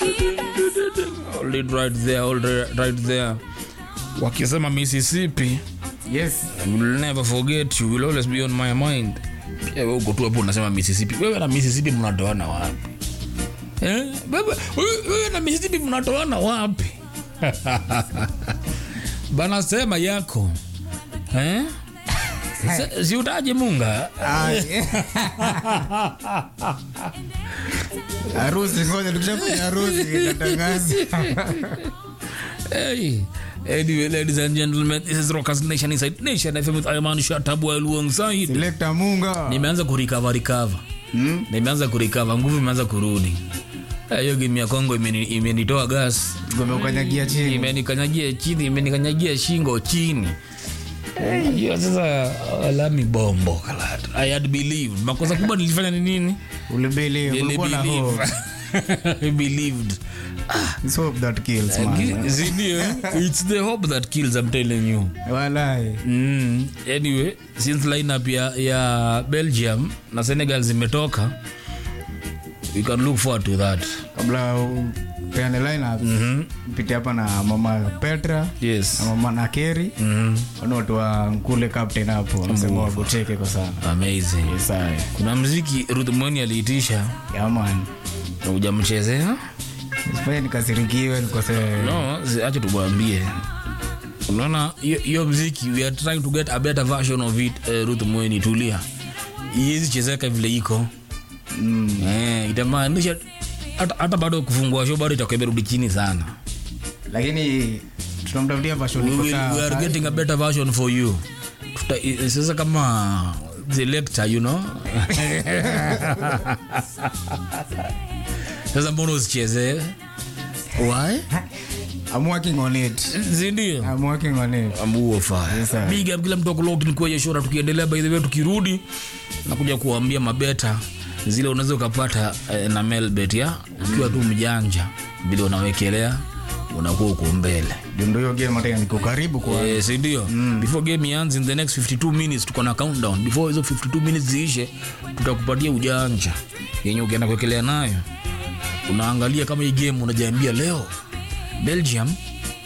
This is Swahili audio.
Hold it right there, hold it right there. Wakisema Mississippi, Yes. I will never forget you, will always be on my mind. Pia wewe uko tu hapo unasema Mississippi. Wewe na Mississippi mnatoana wapi? Eh? Wewe wewe- wewe na Mississippi mnatoana wapi? Bana sema yako. Eh? Si- Si utaje Munga? Ah, eh. Harusi ngoja tukishafanya harusi tatangaza. Hey. Anyway, ladies and gentlemen, this is Rockers Nation Inside Nation FM with Ayman Shatabu alongside. Selector Munga. Nimeanza kurecover recover. Hmm? Nimeanza kurecover, nguvu imeanza kurudi. Eh, Hiyo game ya Kongo imeni- imenitoa gas. Ngome ukanyagia chini. Imenikanyagia chini, imenikanyagia shingo chini. Hiyo sasa alami bombo kalata. I had believed. Makosa kubwa nilifanya ni nini? Ulibelieve, Nili ulikuwa na believe. hope. I believed. It's hope that kills, man. Sindio? It's the hope that kills, I'm telling you. Walai. Mm, anyway, since lineup ya, ya Belgium na Senegal zimetoka, we can look forward to that. Kabla upeane lineup, mpite hapa na mama Petra Yes. na mama Nakeri. Mm, Wana watu wa Nkule captain hapo. Wanasema wagoteke kwa sana. amazing. Yes, aye. Kuna mziki Ruth Mweni aliitisha Yeah, man. na hujamchezea? Sifanye nikasirikiwe nikose No, zi- acha tubwambie. Unaona hiyo- hiyo mziki we are trying to get a better version of it. Uh, Ruth Mweni tulia. Iwezi chezeka vile iko. mm, Eh, itamaanisha hata hata bado kufungua show bado itakuwa imerudi chini sana. lakini tunamtafutia version we, iko will, sawa. we are getting a better version for you Tuta, i- sasa kama the lecture you know sasa mbona usicheze why I'm working on it. zindio I'm working on it. amuofa Yes, sir. big up kila mtu akulokni kwenye shora tukiendelea by the way tukirudi nakuja kuambia mabeta zile unaweza ukapata eh, na melbet ya ukiwa tu mjanja vile unawekelea unakuwa uko mbele Ndio ndio hiyo game hata niko karibu kwa Eh, si ndio before game ianze in the next 52 minutes tuko na countdown before hizo 52 minutes ziishe tutakupatia ujanja yenye ukienda kuwekelea nayo unaangalia kama hii game unajiambia leo belgium